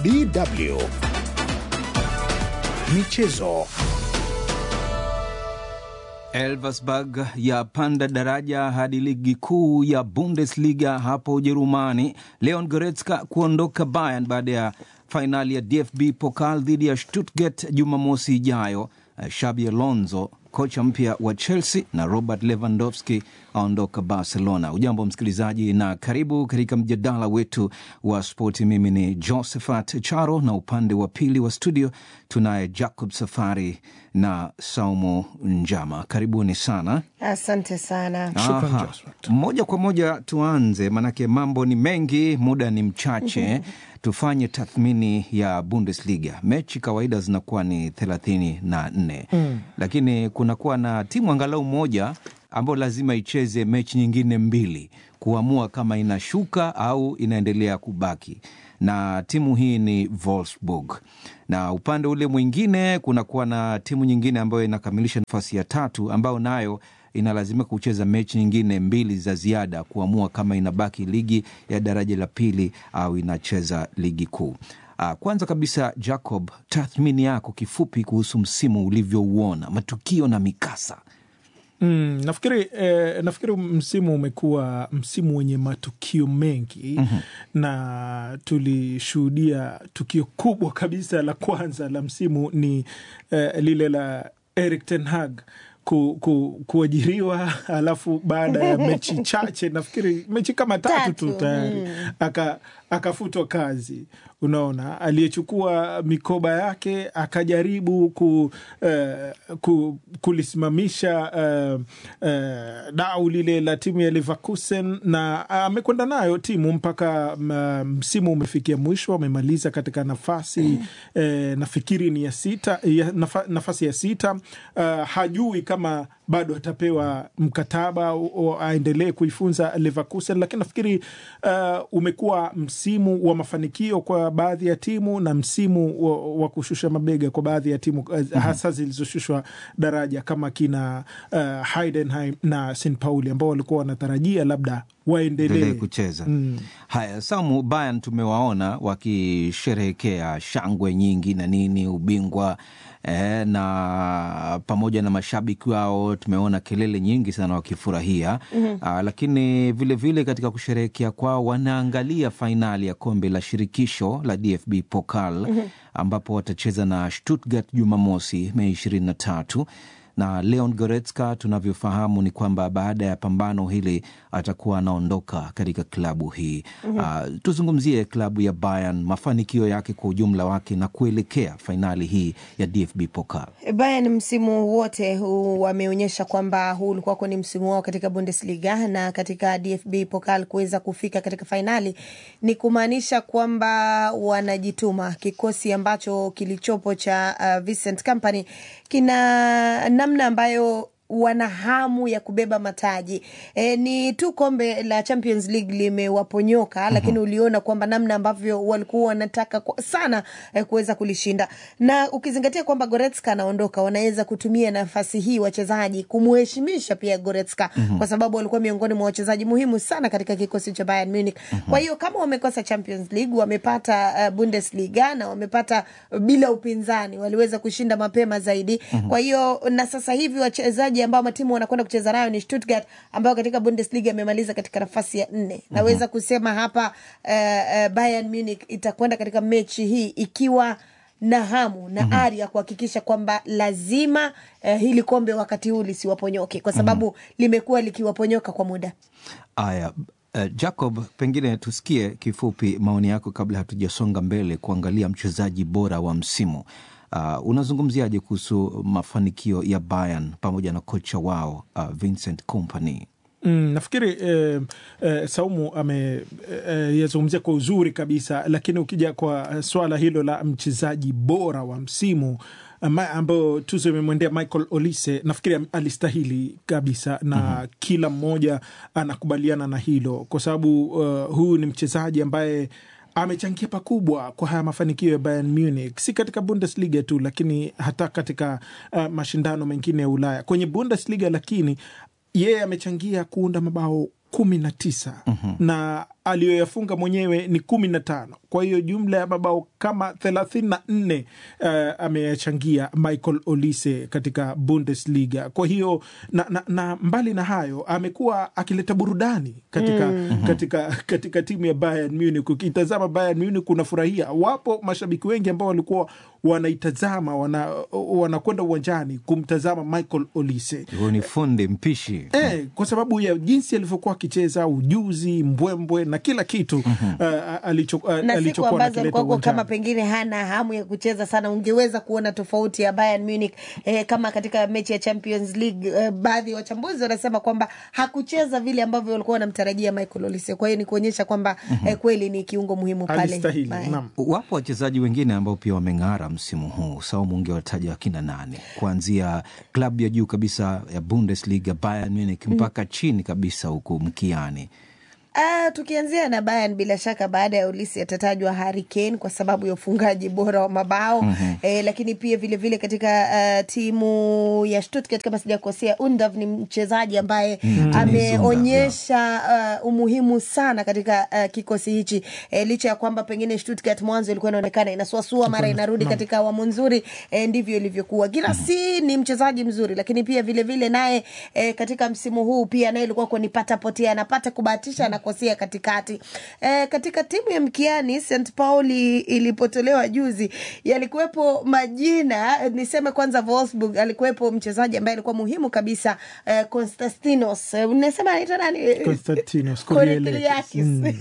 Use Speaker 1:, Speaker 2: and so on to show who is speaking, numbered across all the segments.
Speaker 1: DW Michezo.
Speaker 2: Elversberg yapanda daraja hadi ligi kuu ya Bundesliga hapo Ujerumani. Leon Goretzka kuondoka Bayern baada ya fainali ya DFB Pokal dhidi ya Stuttgart Jumamosi ijayo. Xabi Alonso kocha mpya wa Chelsea na Robert Lewandowski aondoka Barcelona. Ujambo msikilizaji, na karibu katika mjadala wetu wa spoti. Mimi ni Josephat Charo na upande wa pili wa studio tunaye Jacob Safari na Saumu Njama. Karibuni sana.
Speaker 3: Asante sana.
Speaker 2: Aha. Moja kwa moja tuanze, manake mambo ni mengi, muda ni mchache. Tufanye tathmini ya Bundesliga. Mechi kawaida zinakuwa ni thelathini na nne mm. lakini kunakuwa na timu angalau moja ambayo lazima icheze mechi nyingine mbili kuamua kama inashuka au inaendelea kubaki, na timu hii ni Wolfsburg, na upande ule mwingine kunakuwa na timu nyingine ambayo inakamilisha nafasi ya tatu ambayo nayo inalazimika kucheza mechi nyingine mbili za ziada kuamua kama inabaki ligi ya daraja la pili au inacheza ligi kuu. Kwanza kabisa, Jacob, tathmini yako kifupi kuhusu msimu ulivyouona, matukio na mikasa.
Speaker 4: Mm, nafikiri eh, nafikiri msimu umekuwa msimu wenye matukio mengi mm -hmm. na tulishuhudia tukio kubwa kabisa la kwanza la msimu ni eh, lile la Erik ten Hag ku, ku, kuajiriwa alafu baada ya mechi chache nafikiri mechi kama tatu tu tayari mm. aka akafutwa kazi. Unaona, aliyechukua mikoba yake akajaribu ku, uh, ku, kulisimamisha uh, uh, dau lile la timu ya Leverkusen na amekwenda uh, nayo timu mpaka msimu um, umefikia mwisho, amemaliza katika nafasi mm. uh, nafikiri ni ya sita, ya, nafa, nafasi ya sita. Uh, hajui kama bado atapewa mkataba aendelee kuifunza Leverkusen, lakini nafikiri uh, umekuwa msimu wa mafanikio kwa baadhi ya timu na msimu wa, wa kushusha mabega kwa baadhi ya timu uh, mm-hmm. hasa zilizoshushwa daraja kama kina uh, Heidenheim na St Pauli ambao walikuwa wanatarajia labda waendelee
Speaker 2: kucheza mm. Haya, Samu, Bayern tumewaona wakisherehekea shangwe nyingi na nini ubingwa E, na pamoja na mashabiki wao tumeona kelele nyingi sana wakifurahia mm -hmm. Lakini vilevile vile katika kusherehekea kwao wanaangalia fainali ya kombe la shirikisho la DFB Pokal mm -hmm. ambapo watacheza na Stuttgart Jumamosi Mei ishirini na tatu na Leon Goretzka tunavyofahamu ni kwamba baada ya pambano hili atakuwa anaondoka katika klabu hii mm -hmm. Uh, tuzungumzie klabu ya Bayern, mafanikio yake kwa ujumla wake na kuelekea fainali hii ya DFB Pokal.
Speaker 3: Bayern msimu wote wameonyesha kwamba huu ulikuwa ni msimu wao katika Bundesliga na katika DFB Pokal kuweza kufika katika fainali ni kumaanisha kwamba wanajituma. Kikosi ambacho kilichopo cha uh, Vincent Kompany kina namna ambayo wana hamu ya kubeba mataji e, ni tu kombe la Champions League limewaponyoka, mm -hmm. Lakini uliona kwamba namna ambavyo walikuwa wanataka sana e, kuweza kulishinda, na ukizingatia kwamba Goretzka anaondoka, wanaweza kutumia nafasi hii wachezaji kumuheshimisha pia Goretzka mm -hmm. kwa sababu walikuwa miongoni mwa wachezaji muhimu sana katika kikosi cha Bayern Munich mm -hmm. Kwa hiyo kama wamekosa Champions League, wamepata uh, Bundesliga na wamepata uh, bila upinzani, waliweza kushinda mapema zaidi mm -hmm. Kwa hiyo na sasa hivi wachezaji ambao matimu wanakwenda kucheza nayo ni Stuttgart ambayo katika Bundesliga imemaliza katika nafasi ya nne. mm-hmm. Naweza kusema hapa uh, uh, Bayern Munich itakwenda katika mechi hii ikiwa na hamu na mm-hmm. ari ya kuhakikisha kwamba lazima uh, hili kombe wakati huu lisiwaponyoke kwa sababu mm-hmm. limekuwa likiwaponyoka kwa muda.
Speaker 2: Aya, uh, Jacob, pengine tusikie kifupi maoni yako kabla hatujasonga mbele kuangalia mchezaji bora wa msimu. Uh, unazungumziaje kuhusu mafanikio ya Bayern pamoja na kocha wao uh, Vincent Kompany?
Speaker 4: Mm, nafikiri eh, eh, Saumu ameyazungumzia eh, kwa uzuri kabisa, lakini ukija kwa swala hilo la mchezaji bora wa msimu ambayo tuzo imemwendea Michael Olise, nafikiri alistahili kabisa na mm -hmm. Kila mmoja anakubaliana na hilo kwa sababu uh, huyu ni mchezaji ambaye amechangia pakubwa kwa haya mafanikio ya Bayern Munich, si katika Bundesliga tu, lakini hata katika uh, mashindano mengine ya Ulaya. Kwenye Bundesliga lakini yeye amechangia kuunda mabao kumi na tisa mm -hmm. na aliyoyafunga mwenyewe ni kumi na tano kwa hiyo jumla ya mabao kama thelathini na nne uh, ameyachangia Michael Olise katika Bundesliga. Kwa hiyo na, na, na mbali na hayo amekuwa akileta burudani katika, mm. katika, katika timu ya Bayern Munich. Ukitazama Bayern Munich unafurahia, wapo mashabiki wengi ambao walikuwa wanaitazama wanakwenda wana uwanjani kumtazama Michael Olise.
Speaker 2: Huyo ni fundi mpishi
Speaker 4: Eh, kwa sababu ya jinsi alivyokuwa akicheza, ujuzi, mbwembwe na kila kitu mm-hmm. uh, alicho, uh,
Speaker 3: na siku
Speaker 4: alichokuwa
Speaker 3: ambazo
Speaker 4: anakileta
Speaker 3: alikuwako
Speaker 4: uwanjani.
Speaker 3: kama pengine hana hamu ya kucheza sana, ungeweza kuona tofauti ya Bayern Munich eh, kama katika mechi ya Champions League eh, baadhi ya wachambuzi wanasema kwamba hakucheza vile ambavyo walikuwa wanamtarajia Michael Olise. Kwa hiyo ni kuonyesha kwamba eh, kweli ni kiungo muhimu pale
Speaker 4: Alistahili,
Speaker 3: Bayern.
Speaker 4: naam.
Speaker 2: Wapo wachezaji wengine ambao pia wameng'ara msimu huu. Saumu, ungewataja wakina nane, kuanzia klabu ya juu kabisa ya Bundesliga Bayern Munich mpaka chini kabisa huku mkiani.
Speaker 3: Ah, tukianzia na Bayern bila shaka baada ya Ulisi atatajwa Harry Kane kwa sababu ya ufungaji bora wa mabao mm-hmm. eh, lakini pia vile vile katika uh, timu ya Stuttgart kama sijakosea, Undav ni mchezaji ambaye mm-hmm. ameonyesha uh, umuhimu sana katika uh, kikosi hichi eh, licha ya kwamba pengine Stuttgart mwanzo ilikuwa inaonekana inasuasua mara inarudi katika awamu nzuri eh, ndivyo ilivyokuwa. Girassi mm-hmm. ni mchezaji mzuri, lakini pia vile vile naye eh, katika msimu huu pia naye ilikuwa kwa nipata potea, anapata kubahatisha anakosea katikati. Eh, katika timu ya mkiani St Pauli ilipotolewa juzi, yalikuwepo majina niseme kwanza, Wolfsburg alikuwepo mchezaji ambaye alikuwa muhimu kabisa eh, Konstantinos eh, unasema anaitwa nani?
Speaker 4: Konstantinos
Speaker 3: Koretiliakis.
Speaker 4: Koryelekis.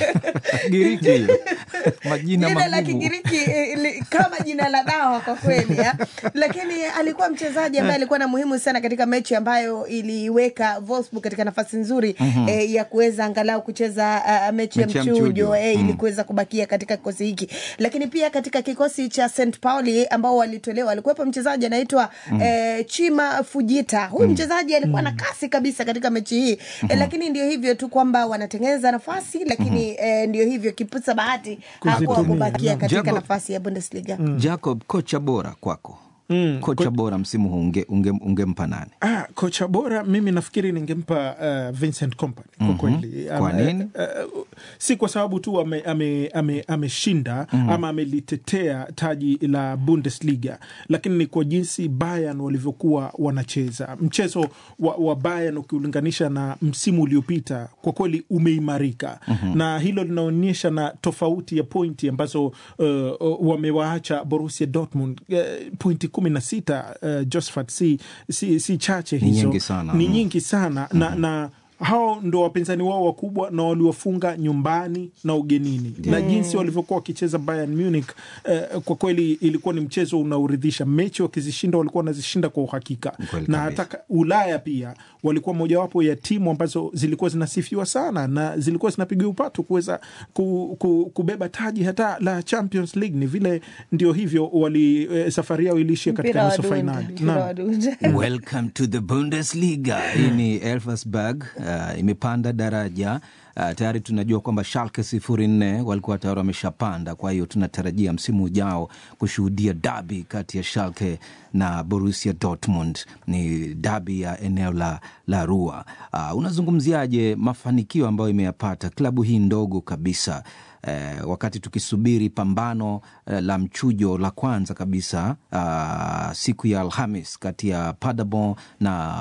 Speaker 2: Giriki hiyo. majina
Speaker 3: jina la
Speaker 2: magumu.
Speaker 3: Kigiriki eh, li- kama jina la dawa kwa kweli ya. Lakini alikuwa mchezaji ambaye alikuwa na muhimu sana katika mechi ambayo iliweka Wolfsburg katika nafasi nzuri eh, ya kuweza angalau kucheza uh, mechi ya
Speaker 2: Mechi ya
Speaker 3: mchujo
Speaker 2: mchujo.
Speaker 3: eh, ili kuweza kubakia katika kikosi hiki. Lakini pia katika kikosi cha St Pauli ambao walitolewa alikuwepo mchezaji anaitwa eh, Chima Fujita. Huyu mchezaji alikuwa na kasi kabisa katika mechi hii eh, lakini ndio hivyo tu kwamba wanatengeneza nafasi lakini eh, ndio hivyo kipusa bahati hakuwa
Speaker 4: Kuzitumia,
Speaker 3: kubakia
Speaker 4: naam.
Speaker 3: katika
Speaker 2: Jacob-
Speaker 3: nafasi ya Bundesliga.
Speaker 2: Jacob, kocha bora kwako
Speaker 4: Mm,
Speaker 2: kocha bora msimu huu unge- unge- ungempa nani?
Speaker 4: Ah, kocha bora mimi nafikiri ningempa uh, Vincent Kompany kwa kweli.
Speaker 2: Kwa
Speaker 4: Ama,
Speaker 2: nini?
Speaker 4: Uh, uh, si kwa sababu tu ameshinda ame, ame, ameshinda ama amelitetea taji la Bundesliga, lakini ni kwa jinsi Bayern walivyokuwa wanacheza. Mchezo wa, wa Bayern ukiulinganisha na msimu uliopita kwa kweli umeimarika na hilo linaonyesha na tofauti ya pointi ambazo uh, wamewaacha Borussia Dortmund uh, pointi kumi na sita uh, Josephat si, si, si chache
Speaker 2: Ni
Speaker 4: hizo
Speaker 2: nyingi sana.
Speaker 4: ni
Speaker 2: Mm.
Speaker 4: nyingi sana na, na hao ndo wapinzani wao wakubwa na waliwafunga nyumbani na ugenini na jinsi walivyokuwa wakicheza Bayern Munich eh, kwa kweli ilikuwa ni mchezo unaoridhisha. Mechi wakizishinda walikuwa wanazishinda kwa uhakika,
Speaker 2: Kweli
Speaker 4: na
Speaker 2: kabisa.
Speaker 4: hata ka- Ulaya pia walikuwa mojawapo ya timu ambazo zilikuwa zinasifiwa sana na zilikuwa zinapiga upatu kuweza ku, ku, kubeba taji hata la Champions League. Ni vile ndio hivyo wali eh, safari yao iliishia katika
Speaker 3: Mpira wa
Speaker 4: nusu
Speaker 3: dunia,
Speaker 4: fainali.
Speaker 3: mpira
Speaker 4: Naam.
Speaker 3: wa dunia.
Speaker 2: Welcome to the Bundesliga. Hii ni Elversberg uh, imepanda daraja uh, tayari tunajua kwamba Schalke sifuri nne walikuwa tayari wameshapanda. Kwa hiyo tunatarajia msimu ujao kushuhudia dabi kati ya Schalke na Borussia Dortmund. Ni dabi ya eneo la, la Ruhr. Uh, unazungumziaje mafanikio ambayo imeyapata klabu hii ndogo kabisa eh, wakati tukisubiri pambano eh, la mchujo la kwanza kabisa ah, siku ya Alhamis kati ya Paderborn na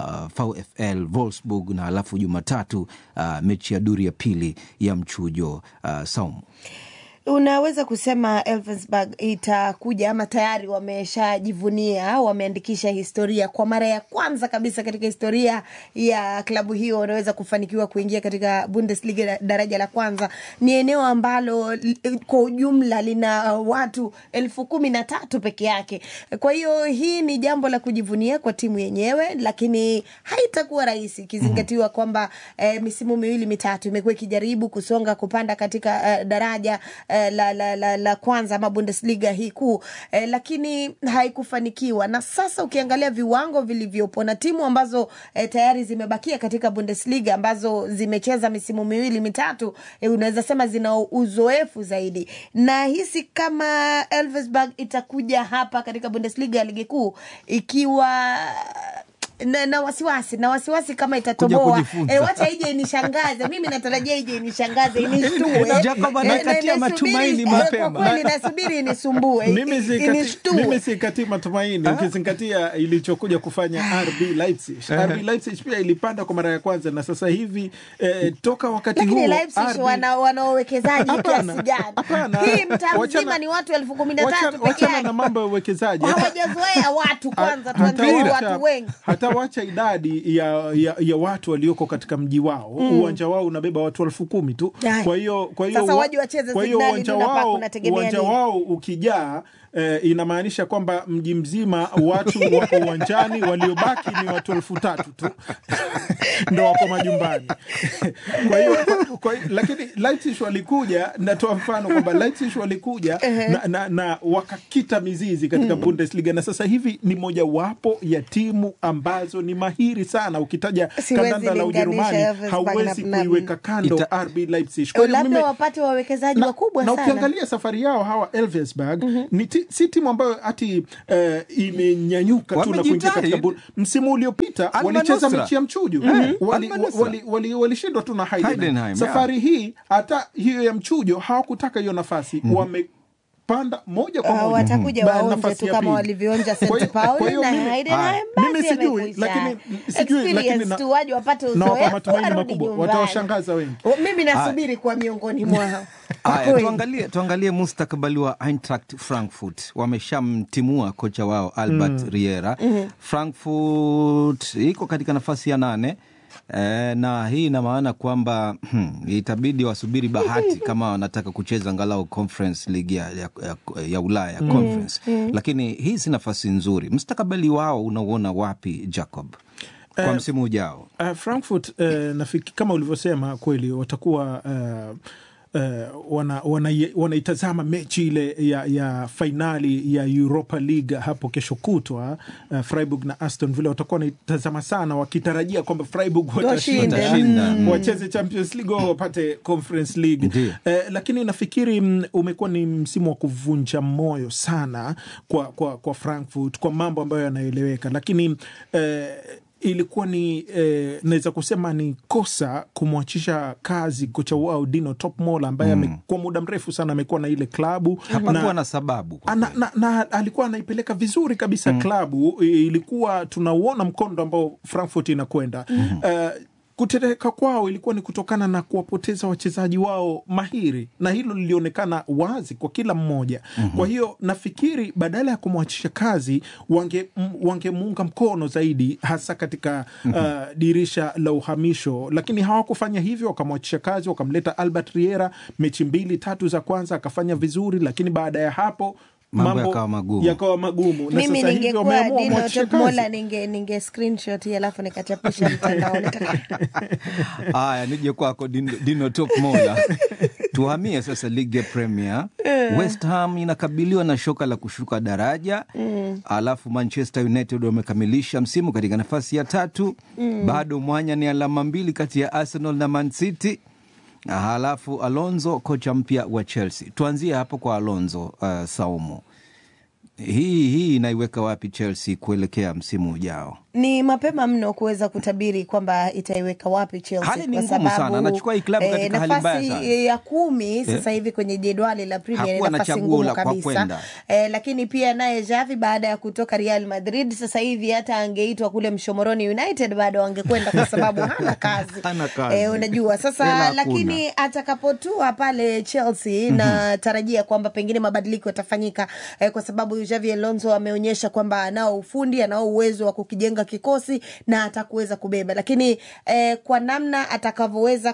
Speaker 2: VfL Wolfsburg na alafu Jumatatu ah, mechi ya duri ya pili ya mchujo ah, Saumu.
Speaker 3: Unaweza kusema Elfsberg itakuja ama tayari wameshajivunia, wameandikisha historia kwa mara ya kwanza kabisa katika historia ya klabu hiyo, wanaweza kufanikiwa kuingia katika Bundesliga da- daraja la kwanza. Ni eneo ambalo li- kwa ujumla lina watu elfu kumi na tatu peke yake. Kwa hiyo hii ni jambo la kujivunia kwa timu yenyewe, lakini haitakuwa rahisi ikizingatiwa kwamba eh, misimu miwili mitatu imekuwa ikijaribu kusonga kupanda katika eh, daraja eh, la, la, la, la kwanza ama Bundesliga hii kuu eh, lakini haikufanikiwa. Na sasa ukiangalia viwango vilivyopo na timu ambazo eh, tayari zimebakia katika Bundesliga ambazo zimecheza misimu miwili mitatu, eh, unaweza sema zina uzoefu zaidi, na hisi kama Elversberg itakuja hapa katika Bundesliga ya ligi kuu ikiwa na, na wasiwasi na wasiwasi kama itatoboa
Speaker 2: kujifunza.
Speaker 3: e, wacha ije inishangaze mimi natarajia ije inishangaze inishtue
Speaker 2: Jacob
Speaker 3: Eh,
Speaker 2: anakatia
Speaker 3: na-
Speaker 2: matumaini
Speaker 3: nasubiri- eh,
Speaker 2: mapema.
Speaker 3: kwa kweli nasubiri inisumbue
Speaker 4: mimi sikati- mimi
Speaker 3: inishtue
Speaker 4: sikatii matumaini ukizingatia ilichokuja kufanya RB Leipzig. RB Leipzig pia ilipanda kwa mara ya kwanza na sasa hivi eh, toka wakati
Speaker 3: lakini
Speaker 4: huo
Speaker 3: Leipzig
Speaker 4: RB
Speaker 3: wana wana wawekezaji
Speaker 4: Hapana,
Speaker 3: kiasi gani
Speaker 4: hapana.
Speaker 3: hii mtaa
Speaker 4: Wachana-
Speaker 3: mzima ni watu elfu kumi na
Speaker 4: Wacha-
Speaker 3: tatu peke
Speaker 4: wachana na
Speaker 3: yake
Speaker 4: mambo ya uwekezaji
Speaker 3: hawajazoea watu kwanza
Speaker 4: hata
Speaker 3: tuanzie
Speaker 4: wacha-
Speaker 3: watu wengi
Speaker 4: hata wacha idadi ya, ya, ya watu walioko katika mji wao uwanja wao unabeba watu elfu kumi tu
Speaker 3: Ai.
Speaker 4: kwa hiyo kwa hiyo
Speaker 3: Sasa
Speaker 4: wa-
Speaker 3: waje wacheze
Speaker 4: kwa hiyo
Speaker 3: Signal
Speaker 4: uwanja
Speaker 3: Iduna Park,
Speaker 4: wao
Speaker 3: unategemea
Speaker 4: uwanja
Speaker 3: nini?
Speaker 4: wao ukijaa Eh, inamaanisha kwamba mji mzima watu wako uwanjani waliobaki ni watu elfu tatu tu ndo wako majumbani kwa hiyo kwa, kwa, lakini Leipzig walikuja natoa mfano kwamba Leipzig walikuja na, na, na wakakita mizizi katika Bundesliga na sasa hivi ni mojawapo ya timu ambazo ni mahiri sana ukitaja
Speaker 3: Siwezi
Speaker 4: kandanda la
Speaker 3: linganisha
Speaker 4: Ujerumani
Speaker 3: Elversberg
Speaker 4: hauwezi
Speaker 3: na- na-
Speaker 4: kuiweka kando
Speaker 2: Ita-
Speaker 4: RB Leipzig Kwa hiyo
Speaker 3: labda
Speaker 4: mimi-
Speaker 3: wapate wawekezaji
Speaker 4: na,
Speaker 3: wakubwa
Speaker 4: na
Speaker 3: sana
Speaker 4: ukiangalia safari yao hawa Elversberg ni ti, si timu ambayo hati eh, imenyanyuka tu na kuingia katika
Speaker 2: Wamejitahidi.
Speaker 4: bul- msimu uliopita
Speaker 2: Alma
Speaker 4: walicheza
Speaker 2: Nusra.
Speaker 4: mechi ya mchujo
Speaker 2: Eh,
Speaker 4: wali,
Speaker 2: Alma Nusra.
Speaker 4: wali, wali, walishindwa tu na Heidenheim.
Speaker 2: Heidenheim,
Speaker 4: safari hii hata hiyo ya mchujo hawakutaka hiyo nafasi wamepanda moja kwa
Speaker 3: Ah,
Speaker 4: moja
Speaker 3: watakuja
Speaker 4: ba-
Speaker 3: waonje
Speaker 4: nafasi
Speaker 3: tu
Speaker 4: ya
Speaker 3: kama
Speaker 4: pili.
Speaker 3: walivyoonja
Speaker 4: Kwa hiyo-
Speaker 3: St Pauli
Speaker 4: kwa hiyo
Speaker 3: na
Speaker 4: mimi-
Speaker 3: Heidenheim,
Speaker 4: Mimi
Speaker 3: basi
Speaker 4: sijui,
Speaker 3: yamekwisha.
Speaker 4: lakini- sijui, lakini
Speaker 3: Experience
Speaker 4: na-
Speaker 3: tu waje wapate
Speaker 4: nawapa
Speaker 3: uzoefu
Speaker 4: matumaini
Speaker 3: warudi
Speaker 4: makubwa
Speaker 3: nyumbani.
Speaker 4: watawashangaza wengi
Speaker 3: O, mimi nasubiri kuwa miongoni mwao Kwa
Speaker 2: Haya,
Speaker 3: kweli.
Speaker 2: tuangalie, tuangalie mustakabali wa Eintracht Frankfurt. Wameshamtimua kocha wao Albert Riera. Frankfurt iko katika nafasi ya nane. E, na hii ina maana kwamba hmm, itabidi wasubiri bahati kama wanataka kucheza angalau Conference League ya, ya, ya, ya Ulaya ya Conference. Lakini hii si nafasi nzuri. Mustakabali wao unauona wapi Jacob, kwa msimu ujao?
Speaker 4: Uh, Frankfurt uh, nafiki, kama ulivyosema kweli watakuwa uh, uh, wana, wana, wanaitazama mechi ile ya, ya fainali ya Europa League hapo kesho kutwa. Uh, Freiburg na Aston Villa watakuwa wanaitazama sana, wakitarajia kwamba Freiburg watashinda
Speaker 2: Watashinda. Mm.
Speaker 4: wacheze Champions League au wapate Conference League
Speaker 2: Ndiyo.
Speaker 4: eh, lakini nafikiri mm, umekuwa ni msimu wa kuvunja moyo sana kwa, kwa, kwa Frankfurt kwa mambo ambayo yanaeleweka, lakini eh, ilikuwa ni eh, naweza kusema ni kosa kumwachisha kazi kocha wao Dino Topmol ambaye mm. kwa muda mrefu sana amekuwa na ile klabu
Speaker 2: Hapakuwa na sababu kwa
Speaker 4: na,
Speaker 2: kweli.
Speaker 4: na, na alikuwa anaipeleka vizuri kabisa klabu. Ilikuwa tunauona mkondo ambao Frankfurt inakwenda Eh, kutereka kwao ilikuwa ni kutokana na kuwapoteza wachezaji wao mahiri, na hilo lilionekana wazi kwa kila mmoja. Kwa hiyo nafikiri badala ya kumwachisha kazi wange m- wangemuunga mkono zaidi, hasa katika uh, dirisha la uhamisho, lakini hawakufanya hivyo. Wakamwachisha kazi, wakamleta Albert Riera, mechi mbili tatu za kwanza akafanya vizuri, lakini baada ya hapo
Speaker 2: Mambo yakawa magumu.
Speaker 4: yakawa magumu na
Speaker 3: mimi
Speaker 4: sasa hivi
Speaker 3: ningekuwa
Speaker 4: wameamua
Speaker 3: Dino
Speaker 4: mwachishe
Speaker 3: Top
Speaker 4: kazi.
Speaker 3: Mola ninge, ninge screenshot hii alafu nikachapisha mtandaoni
Speaker 2: Haya, nije kwako Dino, Dino Top Mola. Tuhamie sasa ligi ya Premier. West Ham inakabiliwa na shoka la kushuka daraja alafu Manchester United wamekamilisha msimu katika nafasi ya tatu. Bado mwanya ni alama mbili kati ya Arsenal na Man City. Halafu Alonso kocha mpya wa Chelsea. Tuanzie hapo kwa Alonso. Uh, Saumu, hii hii inaiweka wapi Chelsea kuelekea msimu ujao?
Speaker 3: ni mapema mno kuweza kutabiri kwamba itaiweka wapi Chelsea
Speaker 2: Hali ni
Speaker 3: kwa
Speaker 2: ngumu
Speaker 3: sababu,
Speaker 2: sana. Anachukua hii klabu katika hali mbaya
Speaker 3: nafasi
Speaker 2: sana.
Speaker 3: ya kumi sasa hivi kwenye jedwali la Premier ni
Speaker 2: Hakuwa na
Speaker 3: nafasi
Speaker 2: chaguo
Speaker 3: ngumu
Speaker 2: la kwa
Speaker 3: kabisa
Speaker 2: kwenda.
Speaker 3: eh, lakini pia naye Xavi baada ya kutoka Real Madrid sasa hivi hata angeitwa kule Mshomoroni United bado angekwenda kwa sababu hana kazi,
Speaker 2: Hana kazi.
Speaker 3: Eh, unajua
Speaker 2: Hela
Speaker 3: sasa,
Speaker 2: hakuna.
Speaker 3: lakini atakapotua pale Chelsea natarajia kwamba pengine mabadiliko yatafanyika eh, kwa sababu Xavi Alonso ameonyesha kwamba anao ufundi, anao uwezo wa kukijenga kikosi na atakuweza kubeba, lakini eh, kwa namna atakavyoweza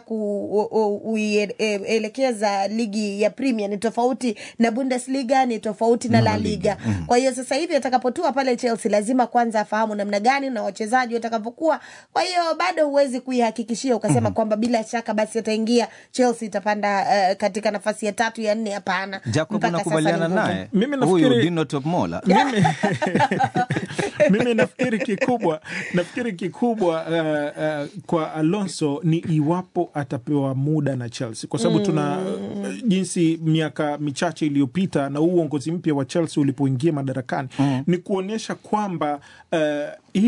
Speaker 3: kuelekeza ligi ya Premier ni tofauti na Bundesliga, ni tofauti na La Liga. Kwa hiyo sasa hivi atakapotua pale Chelsea lazima kwanza afahamu namna gani na wachezaji watakavyokuwa. Kwa hiyo bado huwezi kuihakikishia ukasema kwamba bila shaka basi ataingia Chelsea itapanda eh, katika nafasi ya tatu ya nne. Hapana,
Speaker 2: Jacob,
Speaker 3: Mpaka sasa
Speaker 2: unakubaliana
Speaker 3: ni ngumu.
Speaker 2: naye
Speaker 4: Mimi
Speaker 2: huyu
Speaker 4: nafikiri-
Speaker 2: Dino Top Mola?
Speaker 4: mimi, mimi nafikiri kikubwa nafikiri kikubwa uh, uh, kwa Alonso ni iwapo atapewa muda na Chelsea kwa sababu tuna uh, jinsi miaka michache iliyopita na huu uongozi mpya wa Chelsea ulipoingia madarakani ni kuonyesha kwamba uh, hii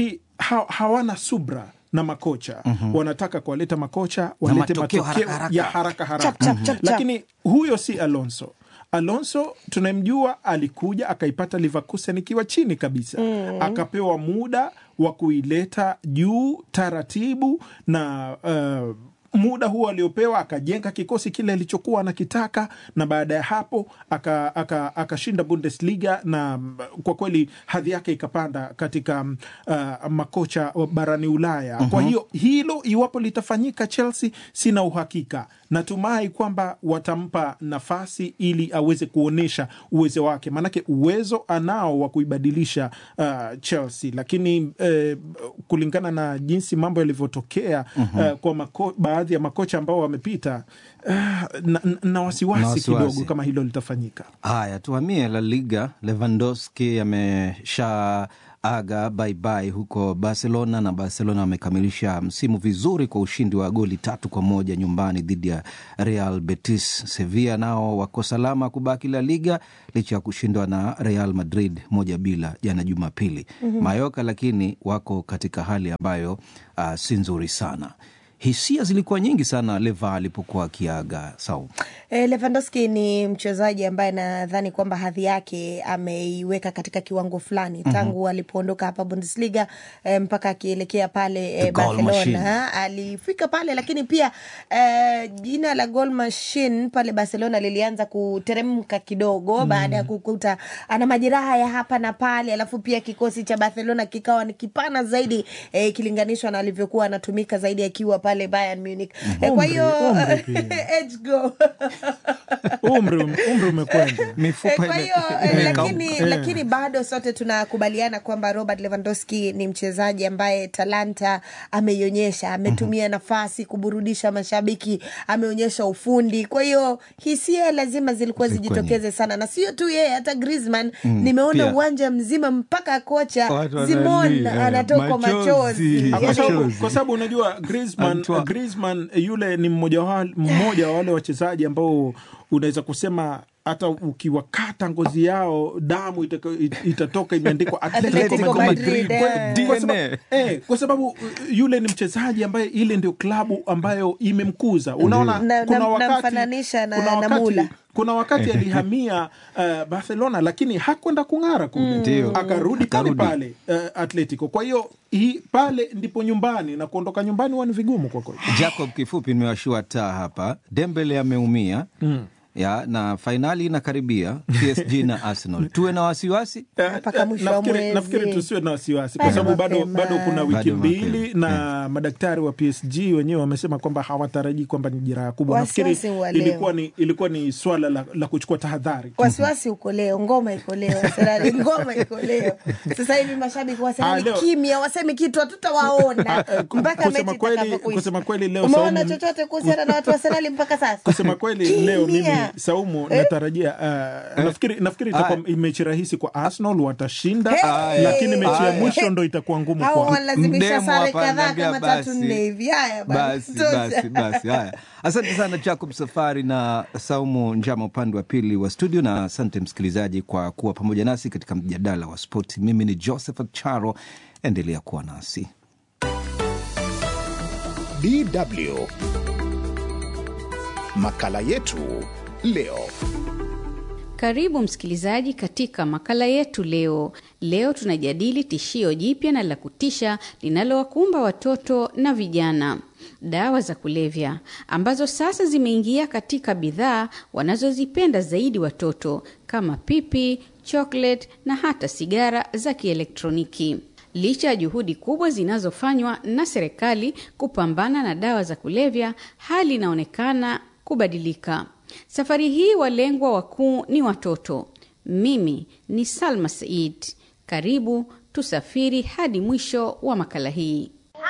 Speaker 4: ha, hawana subra na makocha wanataka kuwaleta makocha walete
Speaker 2: matokeo
Speaker 4: matokeo
Speaker 2: haraka haraka.
Speaker 4: ya haraka haraka
Speaker 3: Chap, chap, chap, chap.
Speaker 4: lakini huyo si Alonso. Alonso tunamjua, alikuja akaipata Leverkusen ikiwa chini kabisa akapewa muda wa kuileta juu taratibu na uh, muda huo aliopewa akajenga kikosi kile alichokuwa anakitaka, na baada ya hapo akashinda aka, akashinda Bundesliga na mm, kwa kweli hadhi yake ikapanda katika mm, uh, makocha wa barani Ulaya. Kwa hiyo hilo iwapo litafanyika Chelsea, sina uhakika. Natumai kwamba watampa nafasi ili aweze kuonyesha uwezo wake, maanake uwezo anao wa kuibadilisha uh, Chelsea, lakini eh, kulingana na jinsi mambo yalivyotokea uh, kwa mako, baadhi ya makocha ambao wamepita uh, na, na, na wasiwasi
Speaker 2: Na wasiwasi.
Speaker 4: kidogo kama hilo litafanyika.
Speaker 2: Haya, tuhamie La Liga. Lewandowski amesha aga baibai huko Barcelona na Barcelona wamekamilisha msimu vizuri kwa ushindi wa goli tatu kwa moja nyumbani dhidi ya Real Betis. Sevilla nao wako salama kubaki La Liga licha ya kushindwa na Real Madrid moja bila jana Jumapili. Mayoka lakini wako katika hali ambayo uh, si nzuri sana. Hisia zilikuwa nyingi sana Leva alipokuwa akiaga Sau.
Speaker 3: E, Lewandowski ni mchezaji ambaye nadhani kwamba hadhi yake ameiweka katika kiwango fulani tangu alipoondoka hapa Bundesliga e, mpaka akielekea pale e,
Speaker 2: The goal machine.
Speaker 3: Barcelona alifika pale, lakini pia e, jina la goal machine pale Barcelona lilianza kuteremka kidogo baada ya kukuta ana majeraha ya hapa na pale, alafu pia kikosi cha Barcelona kikawa ni kipana zaidi e, ikilinganishwa na alivyokuwa anatumika zaidi akiwa pale Bayern Munich. E, kwa hiyo
Speaker 4: Umri pia.
Speaker 3: age go
Speaker 4: Umri umri umekwenda.
Speaker 3: Eh,
Speaker 2: Mifupa
Speaker 3: kwa
Speaker 2: ime-
Speaker 3: hiyo eh,
Speaker 2: imekauka.
Speaker 3: lakini,
Speaker 4: Eh.
Speaker 3: lakini bado sote tunakubaliana kwamba Robert Lewandowski ni mchezaji ambaye talanta ameionyesha, ametumia nafasi kuburudisha mashabiki, ameonyesha ufundi. Kwa hiyo hisia lazima zilikuwa
Speaker 2: Zilikuwa
Speaker 3: zijitokeze sana, na sio tu yeye, hata Griezmann nimeona
Speaker 2: pia.
Speaker 3: uwanja mzima mpaka kocha
Speaker 2: Watu
Speaker 3: Simon
Speaker 2: wanalia,
Speaker 3: anatokwa
Speaker 2: machozi.
Speaker 3: machozi.
Speaker 4: Ah, kwa
Speaker 3: Yaani-
Speaker 4: sababu-
Speaker 2: Machozi.
Speaker 4: kwa sababu unajua Griezmann,
Speaker 2: Antoine.
Speaker 4: Griezmann yule ni mmoja wa, mmoja wa wale wachezaji ambao unaweza kusema hata ukiwakata ngozi yao damu itaka- it- itatoka imeandikwa Atletico
Speaker 3: Atletico
Speaker 4: Madrid.
Speaker 3: Madrid,
Speaker 4: Kwa-
Speaker 3: eh.
Speaker 4: kwa sababu-
Speaker 2: DNA.
Speaker 4: eh, kwa sababu uh, yule ni mchezaji ambaye ile ndio klabu ambayo imemkuza. Unaona,
Speaker 3: Na-
Speaker 4: kuna
Speaker 3: na-
Speaker 4: wakati
Speaker 3: namfananisha na-
Speaker 4: kuna
Speaker 3: na
Speaker 4: wakati-
Speaker 3: Mula.
Speaker 4: kuna wakati alihamia uh, Barcelona lakini hakwenda kung'ara kule,
Speaker 2: Ndio.
Speaker 4: akarudi pale
Speaker 2: Akarudi.
Speaker 4: pale uh, Atletico. Kwa hiyo hii pale ndipo nyumbani na kuondoka nyumbani huwa ni vigumu kwa kweli.
Speaker 2: Jacob, kifupi nimewashua taa hapa. Dembele ameumia ya na fainali inakaribia PSG na Arsenal. Tuwe na wasiwasi
Speaker 3: Mpaka mwisho wa
Speaker 4: nafikiri,
Speaker 3: mwezi.
Speaker 4: nafikiri tusiwe na wasiwasi kwa
Speaker 3: Bado
Speaker 4: sababu bado,
Speaker 3: mapema.
Speaker 4: bado kuna wiki
Speaker 2: Bado
Speaker 4: mbili
Speaker 2: mapema.
Speaker 4: na madaktari wa PSG wenyewe wamesema kwamba hawatarajii kwamba ni jeraha kubwa. Nafikiri
Speaker 3: Wasiwasi wa leo.
Speaker 4: ilikuwa ni, ilikuwa ni swala la, la kuchukua tahadhari.
Speaker 3: wasiwasi uko leo, ngoma iko leo, Arsenali ngoma iko leo. Sasa hivi mashabiki wa
Speaker 4: Ah,
Speaker 3: Arsenali
Speaker 4: leo-
Speaker 3: kimya, wasemi kitu, hatutawaona
Speaker 4: Ah, eh, ku-
Speaker 3: mpaka
Speaker 4: kusema
Speaker 3: mechi
Speaker 4: kweli-
Speaker 3: itakapokwisha.
Speaker 4: kusema kweli leo
Speaker 3: Umeona
Speaker 4: Saumu-
Speaker 3: chochote kuhusiana na watu wa Arsenali mpaka sasa?
Speaker 4: kusema kweli leo mimi
Speaker 3: Kimya.
Speaker 4: Saumu
Speaker 3: Eh?
Speaker 4: natarajia uh, nafikiri nafikiri itakuwa
Speaker 2: Aya.
Speaker 4: mechi rahisi kwa Arsenal watashinda,
Speaker 3: Hey!
Speaker 4: lakini mechi ya
Speaker 2: Aya.
Speaker 4: mwisho ndo itakuwa ngumu
Speaker 3: Hao
Speaker 4: kwao.
Speaker 3: wanalazimisha
Speaker 2: Mdemu
Speaker 3: sare
Speaker 2: hapa
Speaker 3: kadhaa
Speaker 2: ananiambia
Speaker 3: kama tatu
Speaker 2: basi.
Speaker 3: nne hivi. Haya bana,
Speaker 2: basi
Speaker 3: tosha.
Speaker 2: basi basi. Haya, asante sana Jacob Safari na Saumu Njama upande wa pili wa studio, na asante msikilizaji kwa kuwa pamoja nasi katika mjadala wa spoti. Mimi ni Josephat Charo, endelea kuwa nasi.
Speaker 1: DW. Makala yetu leo.
Speaker 5: Karibu msikilizaji katika makala yetu leo. Leo tunajadili tishio jipya na la kutisha linalowakumba watoto na vijana, dawa za kulevya ambazo sasa zimeingia katika bidhaa wanazozipenda zaidi watoto kama pipi, chocolate na hata sigara za kielektroniki. Licha ya juhudi kubwa zinazofanywa na serikali kupambana na dawa za kulevya, hali inaonekana kubadilika. Safari hii walengwa wakuu ni watoto. Mimi ni Salma Said. Karibu tusafiri hadi mwisho wa makala hii.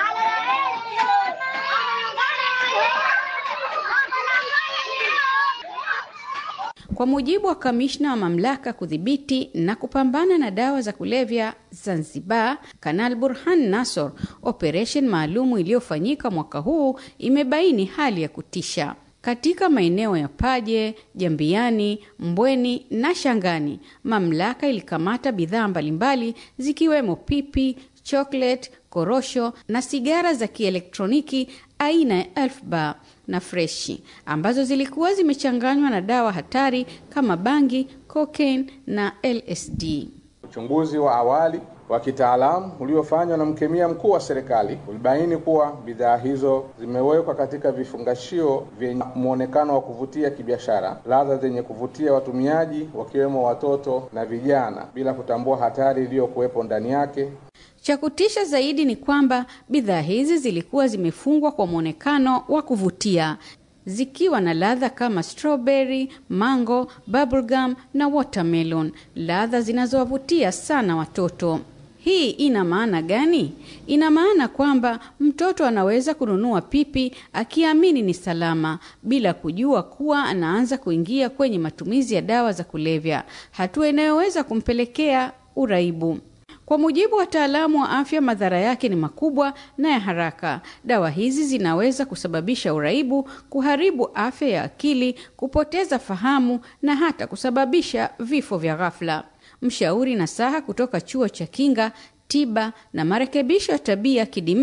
Speaker 5: Kwa mujibu wa kamishna wa mamlaka kudhibiti na kupambana na dawa za kulevya Zanzibar, Kanal Burhan Nasor, operesheni maalumu iliyofanyika mwaka huu imebaini hali ya kutisha katika maeneo ya Paje, Jambiani, Mbweni na Shangani. Mamlaka ilikamata bidhaa mbalimbali zikiwemo pipi, chocolate, korosho na sigara za kielektroniki aina ya Elf Bar na freshi ambazo zilikuwa zimechanganywa na dawa hatari kama bangi, cocaine na LSD.
Speaker 6: Uchunguzi wa awali wa kitaalamu uliofanywa na mkemia mkuu wa serikali ulibaini kuwa bidhaa hizo zimewekwa katika vifungashio vyenye mwonekano wa kuvutia kibiashara, ladha zenye kuvutia watumiaji wakiwemo watoto na vijana, bila kutambua hatari iliyokuwepo ndani yake.
Speaker 5: Cha kutisha zaidi ni kwamba bidhaa hizi zilikuwa zimefungwa kwa mwonekano wa kuvutia zikiwa na ladha kama strawberry, mango, bubblegum na watermelon, ladha zinazowavutia sana watoto. Hii ina maana gani? Ina maana kwamba mtoto anaweza kununua pipi akiamini ni salama bila kujua kuwa anaanza kuingia kwenye matumizi ya dawa za kulevya, hatua inayoweza kumpelekea uraibu. Kwa mujibu wa wataalamu wa afya, madhara yake ni makubwa na ya haraka. Dawa hizi zinaweza kusababisha uraibu, kuharibu afya ya akili, kupoteza fahamu na hata kusababisha vifo vya ghafla. Mshauri nasaha kutoka chuo cha kinga, tiba na marekebisho ya tabia kidimi